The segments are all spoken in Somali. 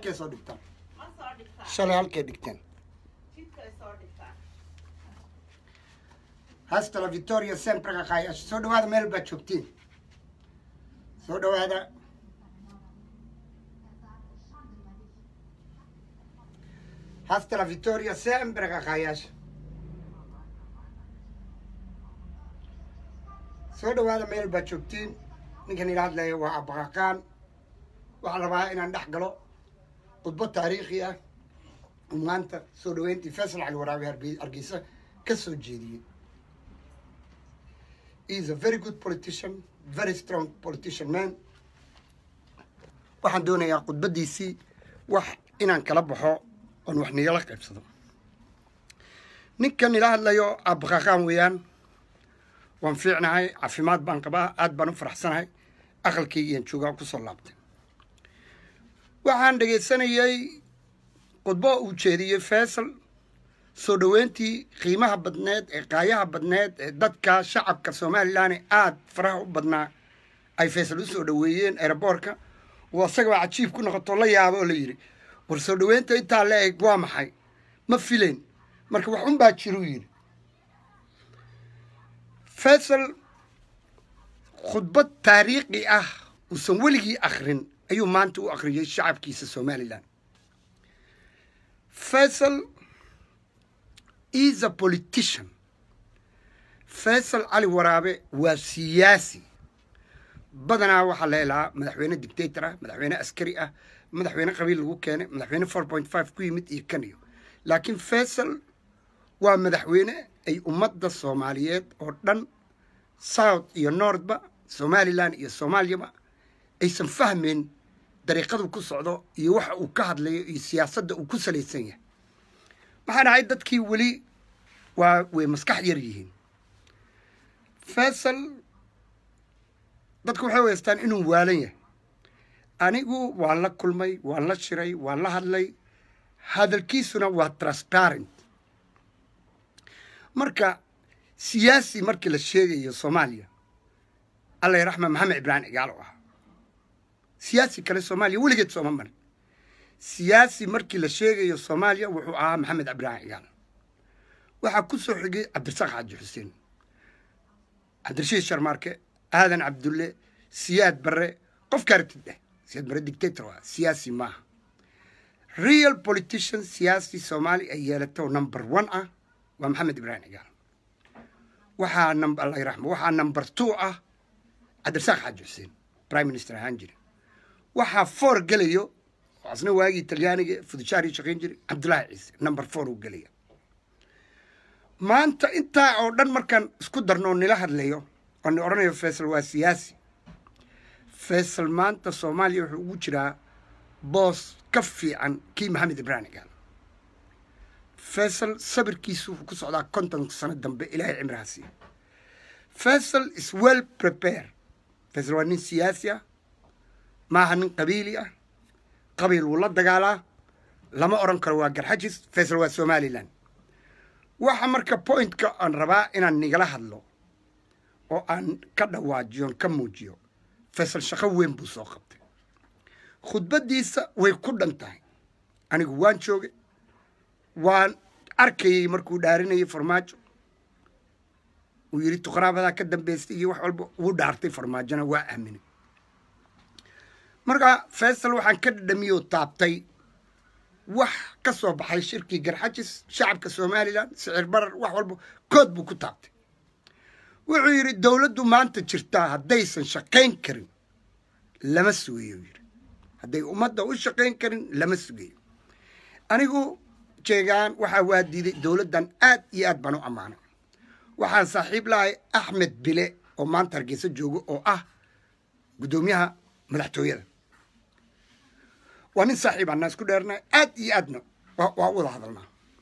halkay soo dhigtaan ma soo dhigtaa shalay halkay dhigteen jidkay soo dhigtaa hasta la victoria sempre qaqaayash soo dhawaada meel baad joogtiin soo dhawaada hasta la victoria sempre qaqaayash soo dhawaada meel baad joogtiin ninkan ila hadlaya waa abaqaqaan waxaan rabaa inaan dhex galo khudbo taariikhi ah oo maanta soo dhaweyntii faysal cali waraabi Hargey- hargeysa ka soo jeediyey He is a very good politician, very strong politician man. waxaan doonayaa khudbadiisii wax inaan kala baxo oon wax nigala qaybsado ninkan ila hadlayo abqaqaan weeyaan waan fiicnahay caafimaad baan qabaa aad baan u faraxsanahay aqalkaygiian joogaa kusoo laabtay waxaan dhegaysanayay khudbo uu jeediyey faysal soo dhoweyntii qiimaha badneed ee qaayaha badneed ee dadka shacabka somalilan ee aada faraha u badnaa ay faysal u soo dhoweeyeen aeroboortka oo asagaba cajiib ku noqoto la yaabo oo la yidhi war soo dhoweynta intaa la eg waa maxay ma filayn marka wax un baa jiruu yidhi faysal khudbad taariikhi ah uusan weligii akrin ayuu maanta u akhriyey shacabkiisa somalilan faysal is a politician faysal cali waraabe waa siyaasi badanaa waxaa la helaa madaxweyne dictator ah madaxweyne askari ah madaxweyne qabiil lagu keenay madaxweyne four point five ku yimid iyo kan iyo laakiin faysal waa madaxweyne ay ummadda soomaaliyeed oo dhan south iyo northba somalilan iyo soomaaliyaba aysan fahmeyn dariiqadu ku socdo iyo waxa uu ka hadlayo iyo siyaasadda uu ku salaysan yahay maxaa dhahay dadkii weli waa way maskax yar yihiin faysal dadku waxay weystaan inuu waalan yahay anigu waan la kulmay waan la shiray waan la hadlay hadalkiisuna waa transparent marka siyaasi markii la sheegayo soomaaliya alla raxma maxamed ibraahim cigaal oo ahaa siyaasi kale soomaaliya weligeed sooma marin siyaasi markii la sheegayo soomaaliya wuxuu ahaa maxamed ibraahim cigaal waxaa ku soo xigay cabdirasaaq xaaji xuseen cabdirashiid sharmaarke aadan cabdulle siyaad barre qofka aragtid dheh siyaad barre dictator waa siyaasi maaha real politician siyaasi soomaali ay yeelato number one ah waa maxamed ibraahim cigaal waxaa number allah raxma waxaa number two ah cabdirasaaq xaaji xuseen prime minister ahaan jira waxaa four gelayo oo asna waagii talyaaniga fudushaari shaqayn jiray cabdullaahi ciise number four uu gelaya maanta intaa oo dhan markaan isku darno oo nila hadlayo oo ni odhanayo faysal waa siyaasi faysal maanta soomaaliya wuxuu ugu jiraa boos ka fiican kii maxamed ibraahim cigaal faysal sabirkiisu wuxuu ku socdaa konton sano dambe ilaahay cimraha siiya faysal is well prepare faysal waa nin siyaasi ah maaha nin qabiili ah qabiil wuu la dagaalaa lama odhan karo waa garxajis faysal waa somalilan waxa marka pointka aan rabaa inaan nigala hadlo oo aan ka dhawaajiyo on ka muujiyo faysal shaqo weyn buu soo qabtay khudbaddiisa way ku dhan tahay anigu waan joogay waan arkayay markuu dhaarinayay farmaajo uu yidhi tuqraabadaa ka dambaystay iyo wax walba wuu dhaartay farmaajona waa aaminay marka faysal waxaan ka dhadhamiyoo taabtay wax ka soo baxay shirkii garxajis shacabka somalilan sicir barar wax walba kood buu ku taabtay wuxuu yidhi dowladdu maanta jirtaa haddaysan shaqayn karin lama sugayo yidhi hadday ummadda u shaqayn karin lama sugayo anigu jeegaan waxaa waa diiday dowladdan aad iyo aad baan u ammaanay waxaan saaxiib lahay axmed bile oo maanta hargeysa joogo oo ah guddoomiyaha madaxtooyada waa nin saaxiib anaa isku dheernay aad iyo aadna waa u wada hadalnaa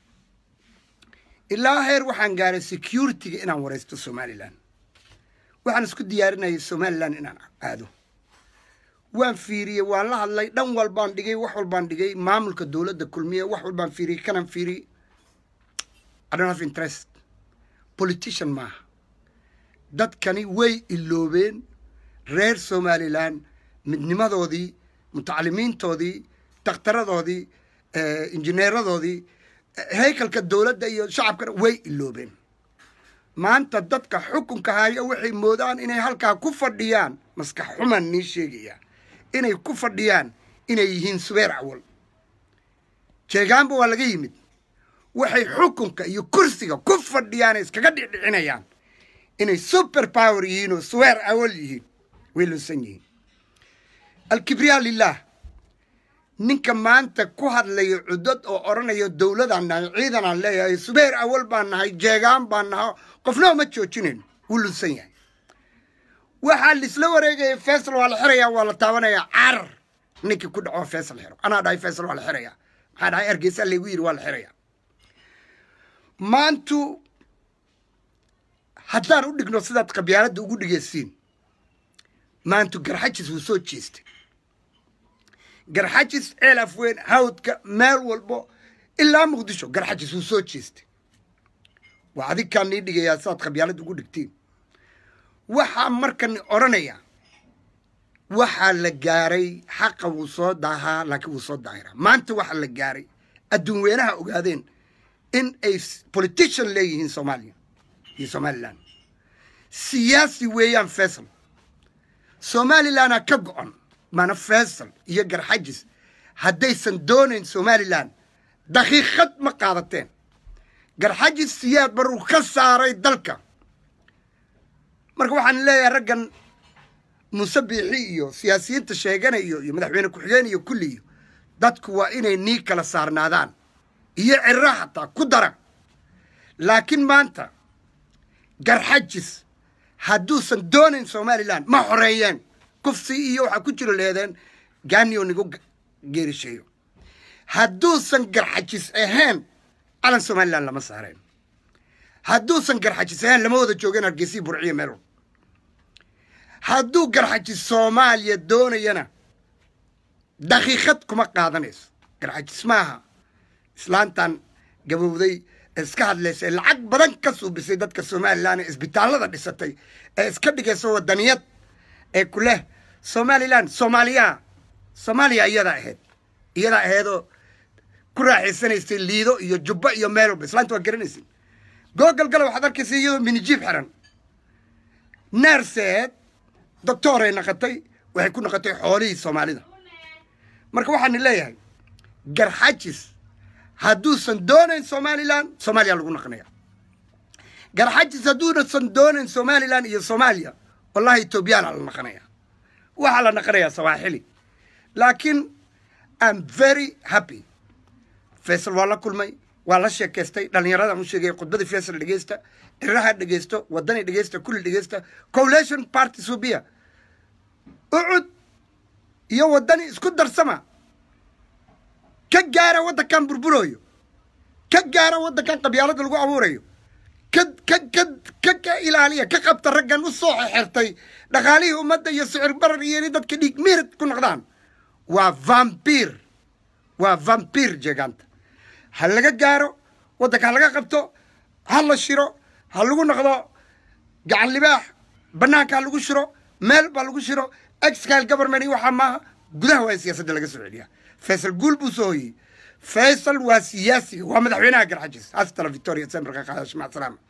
ilaa heer waxaan gaaray security-ga inaan waraysto somalilan waxaan isku diyaarinayay somalilan inaan aado waan fiiriyey waan la hadlay dhan walbaan dhigay wax walbaan dhigay maamulka dowladda kulmiye wax walbaan fiiriyey kanan fiiriyey I don't have interest politician maaha dadkani way iloobeen reer somalilan midnimadoodii mutacalimiintoodii dakhtaradoodii injineeradoodii haykalka dowladda iyo shacabkana way iloobeen maanta dadka xukunka haya waxay moodaan inay halkaa ku fadhiyaan maskax xuman nii sheegaya inay ku fadhiyaan inay yihiin subeer awal jeegaanba waa laga yimid waxay xukunka iyo kursiga ku fadhiyaan iskaga dhicdhicinayaan inay super power yihiin oo suweer awal yihiin way lunsan yihiin alkibriya lilah ninka maanta ku hadlayo cudad oo odhanayo dowladaan nahay ciidanaan leeyahay subeer awal baan nahay jeegaan baan nahay qofna ma joojinayn wuu lunsan yahay waxaa laisla wareegaya faysal waa la xirayaa waa la taabanayaa carar ninkii ku dhaco faysal xiro anaa dhahay faysal waa la xirayaa maxaa dhahay ergeysa laygu yidhi waa la xirayaa maantu haddaan u dhigno sidaad qabyaaladda ugu dhigaysiin maantu garxajis wuu soo jeestay garxajis ceel afweyn hawdka meel walbo ilaa muqdisho garxajis wuu soo jeestay waa adinkaan nii dhigayaa sidaad qabyaaladda ugu dhigtiin waxaa markan odhanaya waxaa la gaaray xaqa wuu soo daahaa laakiin wuu soo daahiraa maanta waxaa la gaaray adduun weynaha ogaadeen in ay politician leeyihiin soomaaliya iyo somalilan siyaasi weeyaan faysal somalilanaa ka go-on maana faysal iyo garxajis haddaysan doonayn somalilan daqiiqad ma qaadateen garxajis siyaad baruu ka saaray dalka marka waxaan leeyahay raggan muuse biixi iyo siyaasiyiinta sheeganayo iyo madaxweyne ku-xigeen iyo kulliyo dadku waa inay nii kala saarnaadaan iyo cirra hataa ku dara laakiin maanta garxajis hadduusan doonayn somalilan ma xoreeyeen kufsi iyo waxaa ku jiro leedeen gaaniyo nigu geerisheeyo hadduusan garxajis ahayn calan somalilan lama saareen hadduusan garxajis ahayn lama wada joogeen hargeysii burciyo meelwal hadduu garxajis soomaaliya doonayana daqiiqad kuma qaadanayso garxajis maaha islaantan gabowday iska hadlaysa ee lacag badan ka suubisay dadka somalilan ee isbitaallada dhisatay ee iska dhigaysa wadaniyad ee ku leh somalilan soomaaliya soomaaliya iyadaa ahayd iyadaa ahaydoo ku raaxaysanaysay liido iyo jubbo iyo meel walba islaanta waa garanaysa googal gala waxaad arkaysa iyadoo minijiib xiran neerseed doctooray naqatay waxay ku naqatay xoolihii soomaalida marka waxaani leeyahay garxajis hadduusan doonayn somalilan soomaaliya lagu naqnaya garxajis hadduunasan doonayn somalilan iyo soomaaliya wallahi etoobiyana la naqanaya waxaa la naqanayaa sawaaxili laakiin am very happy faysal waa la kulmay waa la sheekaystay dhallinyaradan u sheegay khudbadii faysal dhegeysta ciraha dhegeysto wadani dhegeysta kulli dhegeysta coalition party subiya ucud iyo wadani isku darsama ka gaara waddankan burburooyo ka gaara waddankan qabyaalada lagu abuurayo ka ka ka ka ka ilaaliya ka qabta raggan u soo xexertay dhaqaalihii ummadda iyo sicir barar iyo inay dadka dhiig miirad ku noqdaan waa vampir waa vampir jeegaanta ha laga gaaro waddanka ha laga qabto ha la shiro ha lagu noqdo gacan libaax bannaanka ha lagu shiro meel baa lagu shiro excal government iyo waxaa maaha gudaha waa in siyaasadda laga soo celiyaa faysal guul buu soo hoyey faysal waa siyaasiga waa madaxweynaha garxajis hastala victoria semberka qaadash mac salaama